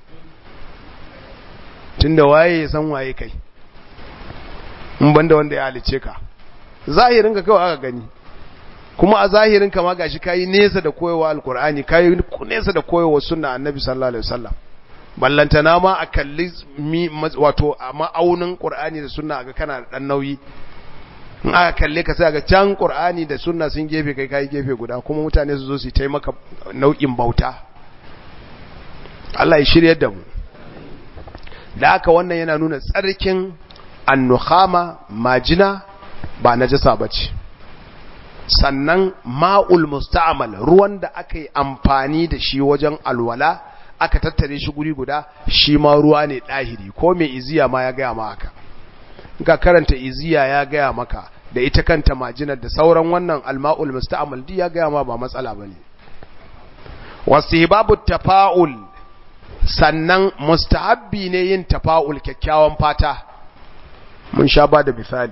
tunda waye ya san waye kai in banda wanda ya halice ka zahirin ka kawai aka gani kuma a zahirin ka ma gashi kayi nesa da koyewa alkur'ani kayi nesa da koyewa sunna annabi sallallahu alaihi wasallam ballantana ma a kalli wato a ma'aunin qur'ani da sunna ga kana da dan nauyi in aka kalle ka sai ga can qur'ani da sunna sun gefe kai kai gefe guda kuma mutane su zo su taimaka nau'in bauta Allah ya shiryar da mu da haka wannan yana nuna tsarkin annukhama majina ba najasa bace sannan ma'ul musta'mal ruwan da aka yi amfani da shi wajen alwala aka tattare shi guri guda shi ma ruwa ne ɗahiri ko mai iziya ma ya gaya ma haka ga karanta iziya ya gaya maka da ita kanta majinar da sauran wannan alma'ul musta'mal di ya gaya ma ba matsala bane wastihbabu tafa'ul sannan mustahabbi ne yin tafa'ul kyakkyawan fata mun sha ba da misali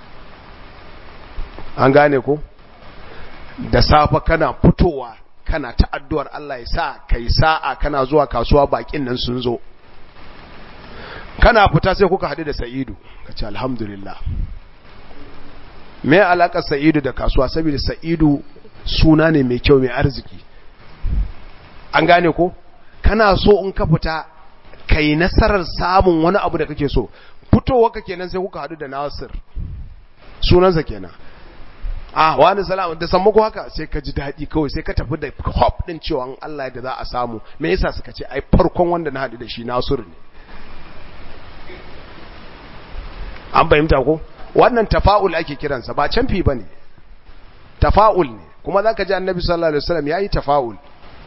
an gane ko da safa kana fitowa kana ta addu'ar Allah ya sa kai sa'a kana zuwa kasuwa bakin nan sun zo kana fita sai kuka haɗu da sa'idu ka ce alhamdulillah me alaƙar sa'idu da kasuwa saboda sa'idu suna ne mai kyau mai arziki an gane ko kana so in ka fita kai nasarar samun wani abu da kake so fitowa ka kenan sai kuka haɗu da nasir sunansa kenan ah wani salama da san muku haka sai ka ji daɗi kawai sai ka tafi da hop ɗin cewa Allah da za a samu me yasa suka ce ai farkon wanda na haɗu da shi nasir ne an fahimta ko wannan tafa'ul ake kiransa ba canfi bane tafa'ul ne kuma zaka ji annabi sallallahu alaihi wasallam yayi tafa'ul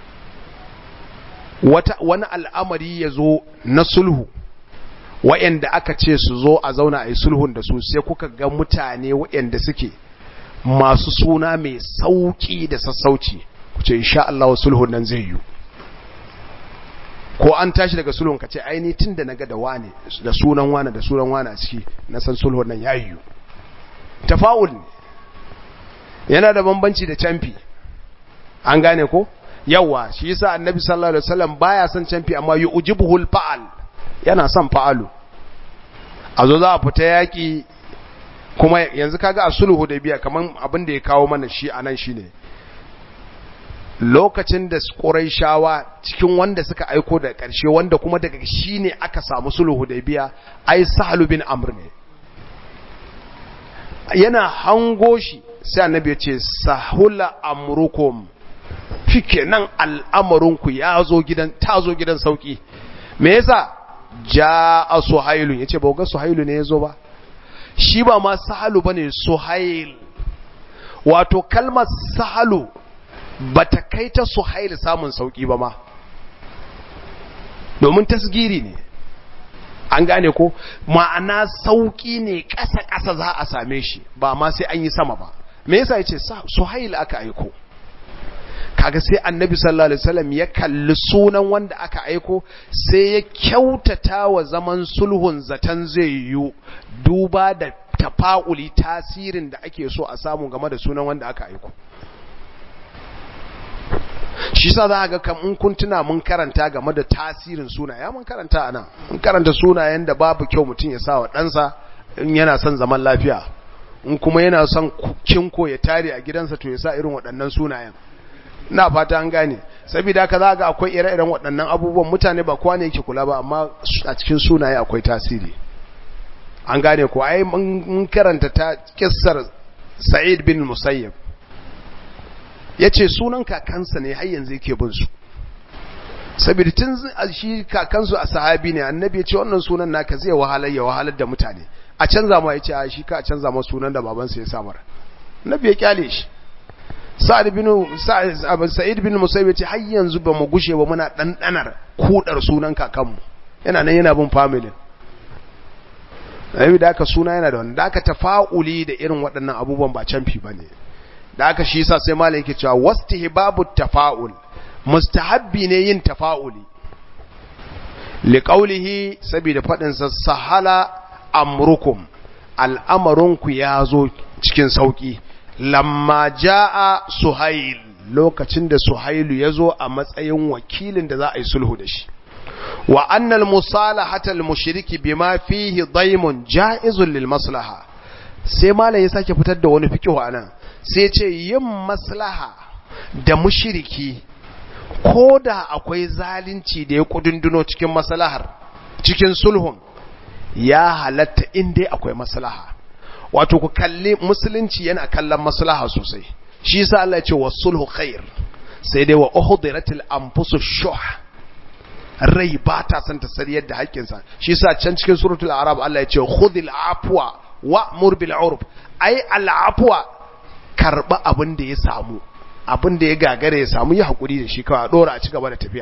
wata wani al'amari yazo na sulhu wayanda aka ce su zo a zauna ayi sulhun da su sai kuka ga mutane wayanda suke masu suna mai sauki da sassauci ku ce insha Allah sulhun nan zai yi ko an tashi daga sulhun ka ce aini tun da naga da wane da sunan wane da sunan wane a ciki na san sulhun nan ya yiwu tafa'ul ne yana da bambanci da camfi an gane ko yawa shi yasa annabi sallallahu alaihi wasallam baya son camfi amma yujibuhul fa'al yana son fa'alu a zo za a fita yaki kuma yanzu kaga a sulhu da biya kaman abin da ya kawo mana shi anan shine lokacin da shawa cikin wanda suka aiko da ƙarshe wanda kuma daga shi ne aka samu sulhu da biya ai sahalu bin amr ne yana hango shi sai annabi ya ce sahula amrukum fike nan al'amarinku ya zo gidan ta zo gidan sauki me yasa ja'a suhailu yace ba ga suhailu ne yazo ba shi ba ma sahalu bane suhail wato kalmar sahalu ba ta kai ta suhail samun sauki ba ma domin tasgiri ne an gane ko ma'ana sauki ne ƙasa-ƙasa za a same shi ba ma sai an yi sama ba me yasa yace suhail aka aiko kaga sai annabi sallallahu alaihi wasallam ya kalli sunan wanda aka aiko sai ya kyautata wa zaman sulhun zatan zai yi duba da tafa'uli tasirin da ake so a samu game da sunan wanda aka aiko shi sa za ga kam in kun tuna mun karanta game da tasirin sunaye mun karanta anan mun karanta sunayen da babu kyau mutum ya sa wa ɗansa in yana son zaman lafiya in kuma yana son kinko ya tare a gidansa to ya sa irin waɗannan sunayen na fata an gane saboda haka za ga akwai ire-iren waɗannan abubuwan mutane ba kowa ne yake kula ba amma a cikin sunaye akwai tasiri an gane ko ai mun karanta ta kissar Sa'id bin Musayyib yace sunan kakansa ne har yanzu yake bin su saboda tun shi kakansu a sahabi ne annabi ya ce wannan sunan naka zai wahalar ya wahalar da mutane a canza ma yace a shi ka a canza ma sunan da babansa ya samar annabi ya kyale shi sa'id bin sa'id bin musayyib ce har yanzu ba mu gushe ba muna dandanar kudar sunan kakanmu yana nan yana bin family ayi da aka suna yana da wannan da aka tafa'uli da irin waɗannan abubuwan ba canfi bane da aka shi yasa sai malai yake cewa wastihbabu tafa'ul mustahabbi ne yin tafa'uli liqaulihi saboda fadin sa sahala amrukum al'amarunku ya zo cikin sauki lamma jaa suhail lokacin da suhailu ya zo a matsayin wakilin da za a yi sulhu da shi wa annal musalahata al mushriki bima fihi daimun jaizun lil maslaha sai malai ya sake fitar da wani fiqhu anan sai ce yin maslaha da mushriki ko da akwai zalunci da ya kudunduno cikin maslahar cikin sulhun ya halatta inda akwai maslaha wato ku kalli musulunci yana kallon maslaha sosai shi yasa Allah ya ce wasulhu khair sai dai wa uhdiratil anfusu shuh rai ba ta san ta sariyar da haƙƙinsa shi yasa can cikin suratul arab Allah ya ce khudhil afwa wa'mur bil urf ai al afwa karba abin da ya samu abin da ya gagare ya samu yi hakuri da shi kawai a dora a ci gaba da tafiya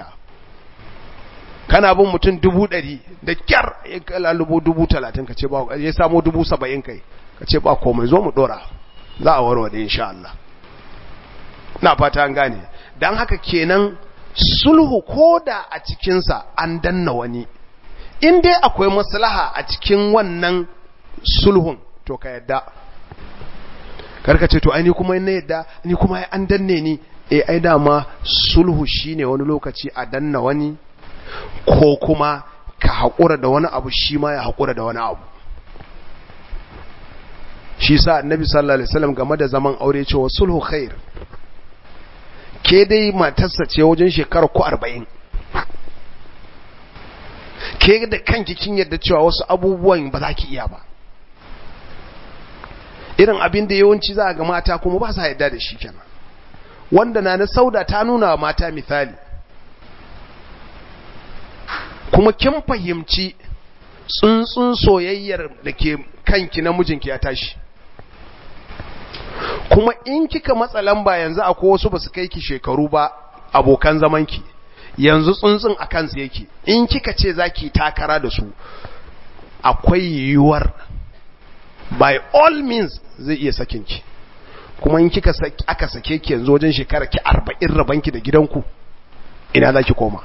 kana bin mutum dubu ɗari da kyar ya kalalubo dubu talatin ka ce ba ya samu dubu saba'in kai ka ce ba komai zo mu dora za a warware insha Allah na fata an gane don haka kenan sulhu ko da a cikinsa an danna wani in dai akwai maslaha a cikin wannan sulhun to ka yadda karka ce to ai ni kuma na yadda ni kuma an danne ni eh ai dama sulhu shine wani lokaci a danna wani ko kuma ka haƙura da wani abu shi ma ya haƙura da wani abu shi sa annabi sallallahu alaihi wasallam game da zaman aure cewa sulhu khair ke dai matarsa ce wajen shekara ku 40 ke da kanki kin yadda cewa wasu abubuwan ba za ki iya ba irin abin da yawanci za a ga mata kuma ba sa yadda da shi kenan wanda na na sauda ta nuna wa mata misali kuma kin fahimci tsuntsun soyayyar da ke kanki na mijinki ya tashi kuma in kika matsa lamba yanzu akwai wasu ba su kai ki shekaru ba abokan zamanki yanzu tsuntsun a kansu yake in kika ce za ki takara da su akwai yiwuwar by all means zai iya sakinki kuma in kika aka sake ki yanzu wajen shekara ki arba'in rabanki da gidanku ina za ki koma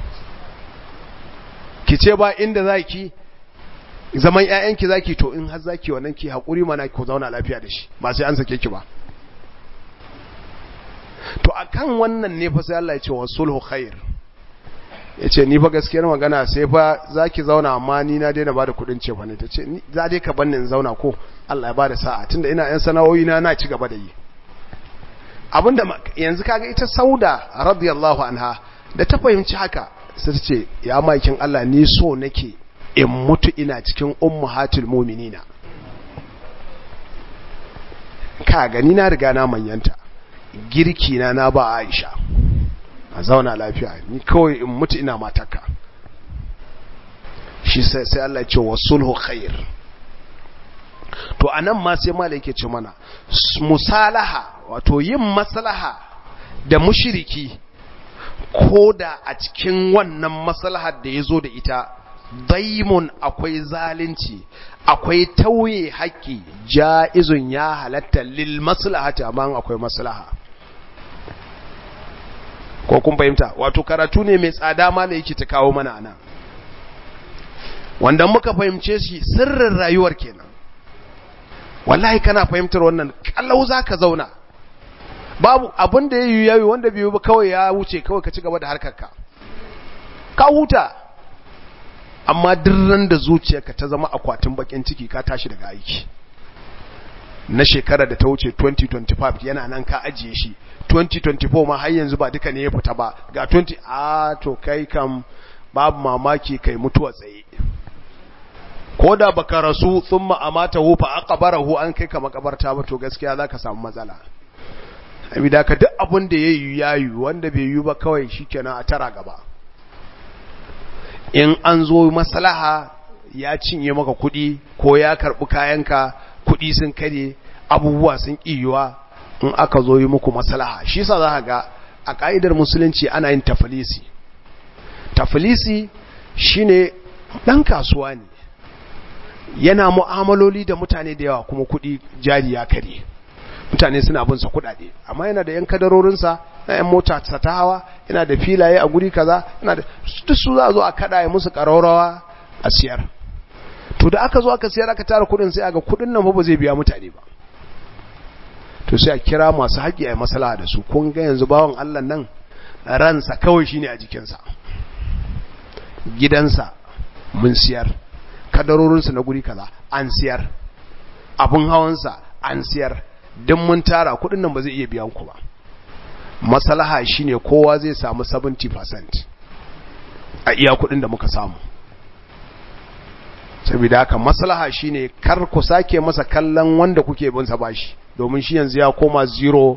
ki ce ba inda za ki zaman ‘ya'yanki za ki to in har za ki wannan ki haƙuri mana ku zauna lafiya da shi ba sai an sake ki ba to a kan wannan ne fa sai Allah ya ce wa sulhu khair ya ce ni fa gaskiyar magana sai fa za ki zauna amma ni na daina ba da kuɗin ce fa ne ta ce za dai ka banni in zauna ko Allah ya ba da sa'a tunda ina ‘yan sana'o'i na na ci gaba da yi abinda yanzu kaga ita sauda radiyallahu anha da ta fahimci haka sai ta ce ya makin Allah ni so nake in mutu ina cikin ummahatul mu'minina ka gani na riga na manyanta girki na na ba Aisha a zauna lafiya ni kawai in mutu ina mataka shi sai sai Allah ya ce wasulhu khair to anan ma sai malai yake ce mana musalaha wato yin maslaha da mushriki ko da a cikin wannan maslahar da ya zo da ita daimun akwai zalunci akwai tauye haƙƙi ja'izun ya halatta lil maslahati amma akwai maslaha ko kun fahimta wato karatu ne mai tsada ma da yake ta kawo mana anan wanda muka fahimce shi sirrin rayuwar kenan wallahi kana fahimtar wannan kallau zaka zauna babu abin da yayi yayi wanda bai ba kawai ya wuce kawai ka ci gaba da harkarka ka huta amma dirran da zuciyarka ta zama akwatin bakin ciki ka tashi daga aiki na shekara da ta wuce 2025 yana nan ka ajiye shi 2024 ma har yanzu ba duka ne ya fita ba ga 20 a to kai kam babu mamaki kai mutuwa tsaye ko da baka rasu thumma amatahu fa aqbarahu an kai ka makabarta ba to gaskiya zaka samu matsala abida ka duk abin da yayi yayi wanda bai yi ba kawai shikenan a tara gaba in an zo maslaha ya cinye maka kuɗi ko ya karɓi kayanka kuɗi sun kare abubuwa sun ƙiyuwa in aka zo yi muku maslaha shi sa za ga a ƙa'idar musulunci ana yin tafilisi tafilisi shine ɗan kasuwa ne yana mu'amaloli da mutane da yawa kuma kuɗi jari ya kare mutane suna bin sa kuɗaɗe amma yana da yan kadarorinsa na yan mota ta hawa yana da filaye a guri kaza yana da duk su za a zo a kada ya musu ƙararrawa a siyar to da aka zo aka siyar aka tara kuɗin sai aga kuɗin nan ba zai biya mutane ba to sai a kira masu haƙi a masala da su kun ga yanzu bawan Allah nan ransa kawai shine a jikinsa gidansa mun siyar kadarorinsa na guri kaza an siyar abun hawansa an siyar don mun tara kudin nan ba zai iya biyan ku ba masalaha shine kowa zai samu 70% a iya kudin da muka samu saboda haka maslaha shine kar ku sake masa kallon wanda kuke bin sa bashi domin shi yanzu ya koma zero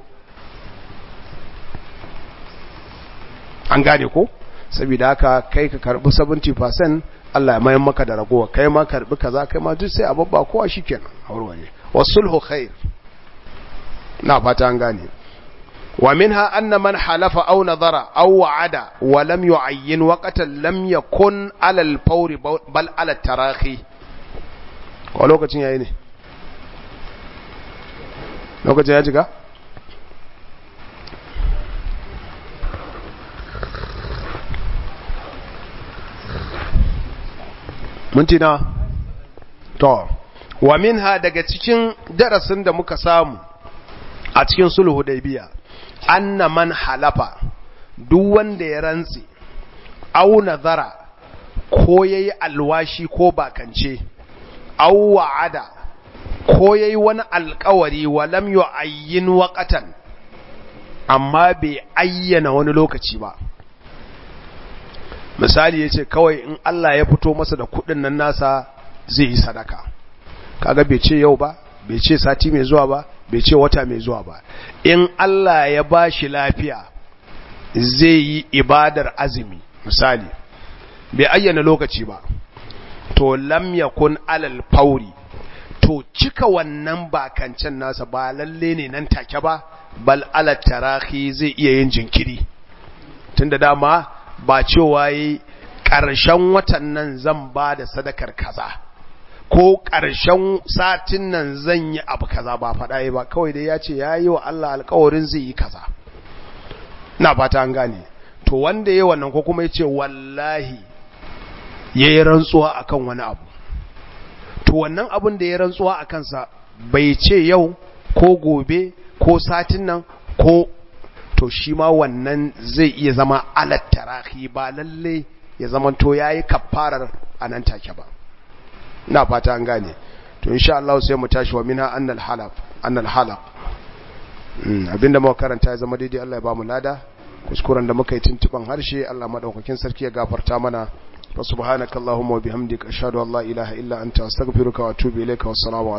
an gane ko saboda haka kai ka karbi 70% Allah ya mayan maka da ragowa kai ma karbi kaza kai ma duk sai a babba kowa shikenan aurwaye wasulhu khair na fata an gane wa minha anna man halafa aw nadara aw wa'ada wa lam yu'ayyin waqtan lam yakun ala al-fawr bal ala tarahi ko lokacin yayi ne lokacin ya jiga mintina to wa minha daga cikin darasin da muka samu a cikin sulhu biya anna man halafa duk wanda ya rantsi au nazara ko yayi alwashi ko bakance au wa'ada ko yayi wani alkawari wa lam yu'ayyin waqatan amma bai ayyana wani lokaci ba misali yace kawai in Allah ya fito masa da kudin nan nasa zai yi sadaka kaga bai ce yau ba bai ce sati mai zuwa ba bai ce wata mai zuwa ba in Allah ya bashi lafiya zai yi ibadar azumi misali bai ayyana lokaci ba to lam yakun alal fauri to cika wannan bakancan nasa ba lalle ne nan take ba bal alal tarahi zai iya yin jinkiri tunda dama ba cewa yi ƙarshen watan nan zan ba da sadakar kaza ko ƙarshen satin nan zan yi abu kaza ba faɗa ba kawai dai ya ce ya yi wa Allah alkawarin zai yi kaza na fata an gane to wanda ya wannan ko kuma ya ce wallahi ya yi rantsuwa akan wani abu to wannan abin da ya rantsuwa a kansa bai ce yau ko gobe ko satin nan ko to shi ma wannan zai iya zama alat tarahi ba lalle ya zama to yayi kafarar anan take ba ina fata an gane to insha Allah sai mu tashi wa minha annal halaf annal halaf abinda muka karanta ya zama daidai Allah ya ba mu lada kuskuren da muka yi tuntuban harshe Allah madaukakin sarki ya gafarta mana wa subhanakallahumma wa bihamdika ashhadu an la ilaha illa anta astaghfiruka wa atubu ilayka wassalamu